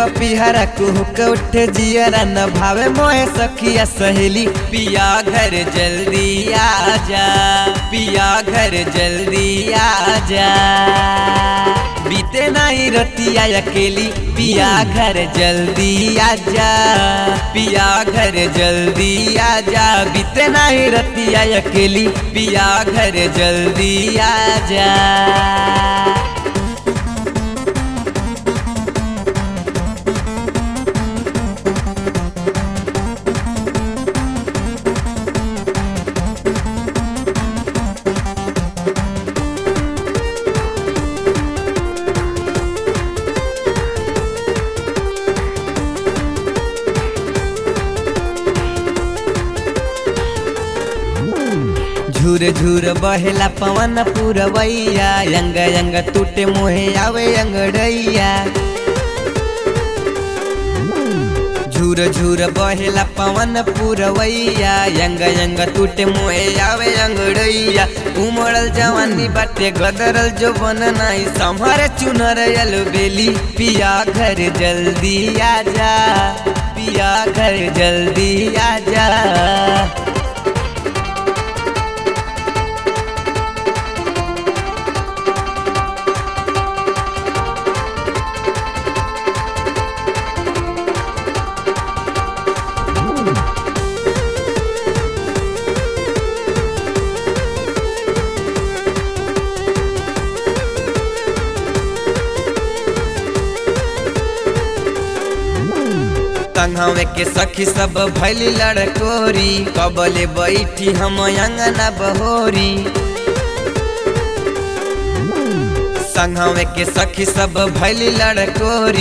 पपिहरा कुहुक उठे जियरा न भावे मोहे सखिया सहेली पिया घर जल्दी आ जा पिया घर जल्दी आ जा बीते नहीं रतिया अकेली पिया घर जल्दी आ जा पिया घर जल्दी आ जा बीते नहीं रतिया अकेली पिया घर जल्दी आ जा झूर झूर बहेला पवन पुरवैया अंग अंग टूटे मोहे आवे अंगड़ैया झूर झूर बहेला पवन पुरवैया अंग अंग टूटे मोहे आवे अंगड़ैया उमड़ल जवानी बाटे गदरल जो बन नहीं संभर चुनर यल बेली पिया घर जल्दी आ जा पिया घर जल्दी आ जा संघवे के सखी सब भैली लड़कोरी कबले बैठी हम अंगना बहोरी संघवे के सखी सब भैली लड़कोरी